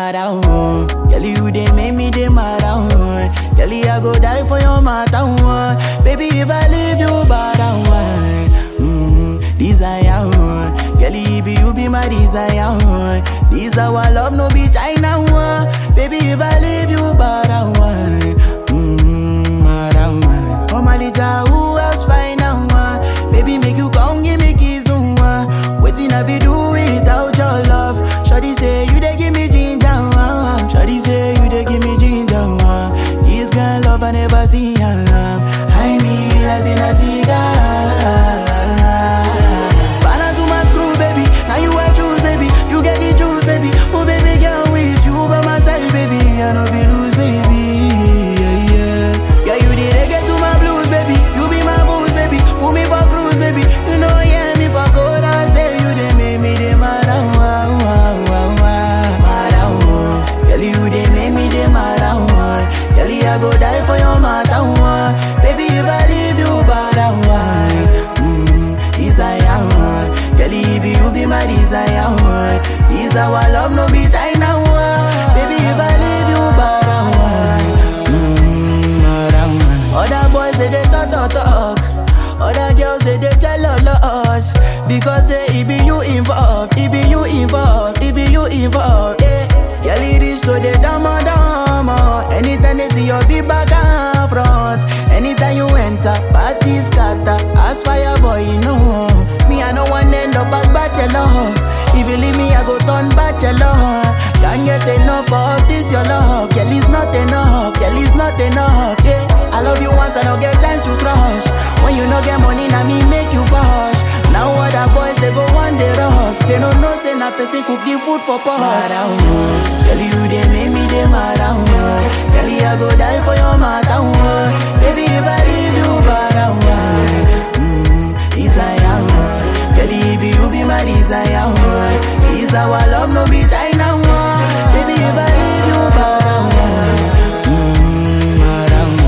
mad oh. Girl, you they make me they mad oh. Girl, I go die for your matter oh. Baby, if I leave you bad oh. Mm, desire oh. Girl, you be you be my desire oh. This our love no be China oh. Baby, if I leave you bad oh. Mm, mad oh. Come Alija, who else find out oh. Baby, make you come give me kiss oh. Waiting I be do without your love. Shawty say you dey give me ginger, uh. Shawty say you dey give me ginger, uh. This girl love I never see, uh. I mean as in a cigar. Spanner to my screw, baby. Now you I choose, baby. You get the juice, baby. Oh baby, girl with you by my side, baby. I know be lose, baby. Yeah, yeah. Yeah, you the reggae to my blues, baby. You be my booze, baby. Put me for cruise, baby. You know, yeah, me for good. I say you they make me they mad, ah, wah, wah, wah, wah. Mad, ah, wah. Girl, you they make me they mad, ah, wah. Girl, I go die for your matter, wah. Baby, if I leave you bad, ah, wah. Mm, desire, wah. Girl, if you be my desire, wah. This our love, no be China, wah. Baby, if I leave you bad, ah, wah. Mm, mad, ah, wah. Other boys, they, they talk, talk, talk. Other girls say they jealous Because say it be you involved It be you involved It be you involved Yeah Girl it reach to the dama dama Anytime they see your big back and front Anytime you enter Party scatter As fire boy you know Me I no one end up as bachelor If you leave me I go turn bachelor Can't get enough of this your love Girl it's not enough Girl it's not enough Yeah I love you once I don't get time to crush When you no get money, now me make you push. Now other boys they go one day rush. They don't know say na person cook the food for pot. Mad ah, oh. Girl you they make me they mad ah, oh. Girl I go die for your matter oh. Baby if I leave you bad ah, oh. Mm, desire oh. Girl if you be my desire oh. This our love no be China oh. Baby if I leave you bad ah, oh. Mm, mad ah, oh.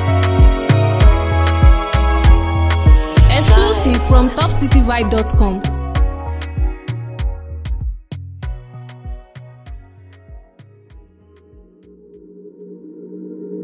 Exclusive from topcityvibe.com.